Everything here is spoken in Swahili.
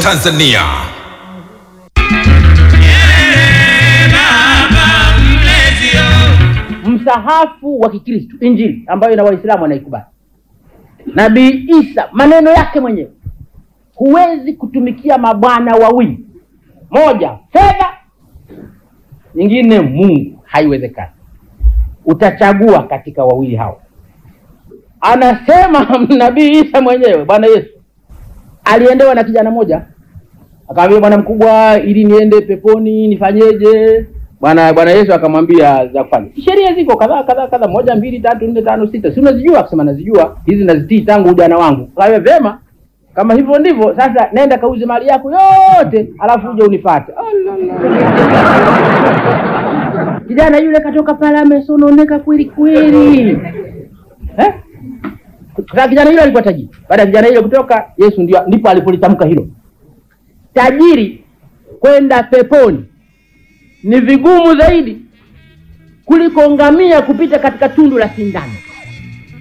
Tanzania. msahafu wa Kikristo, Injili ambayo na Waislamu wanaikubali. Nabii Isa maneno yake mwenyewe, huwezi kutumikia mabwana wawili, moja fedha, nyingine Mungu, haiwezekani. Utachagua katika wawili hao. Anasema nabii Isa mwenyewe, Bwana Yesu aliendewa na kijana mmoja, akamwambia bwana mkubwa, ili niende peponi nifanyeje? Bwana Bwana Yesu akamwambia za kufanya. Sheria ziko kadhaa kadhaa kadhaa, moja mbili tatu nne tano sita, si unazijua? Akasema nazijua, hizi nazitii tangu ujana wangu. Kawe vyema, kama hivyo ndivyo sasa, nenda kauze mali yako yote, alafu uje unifuate. Kijana yule katoka pale amesononeka kweli kweli, eh? Sasa kijana yule alikuwa tajiri. Baada ya kijana yule kutoka, Yesu ndio ndipo alipolitamka hilo, tajiri kwenda peponi ni vigumu zaidi kuliko ngamia kupita katika tundu la sindano.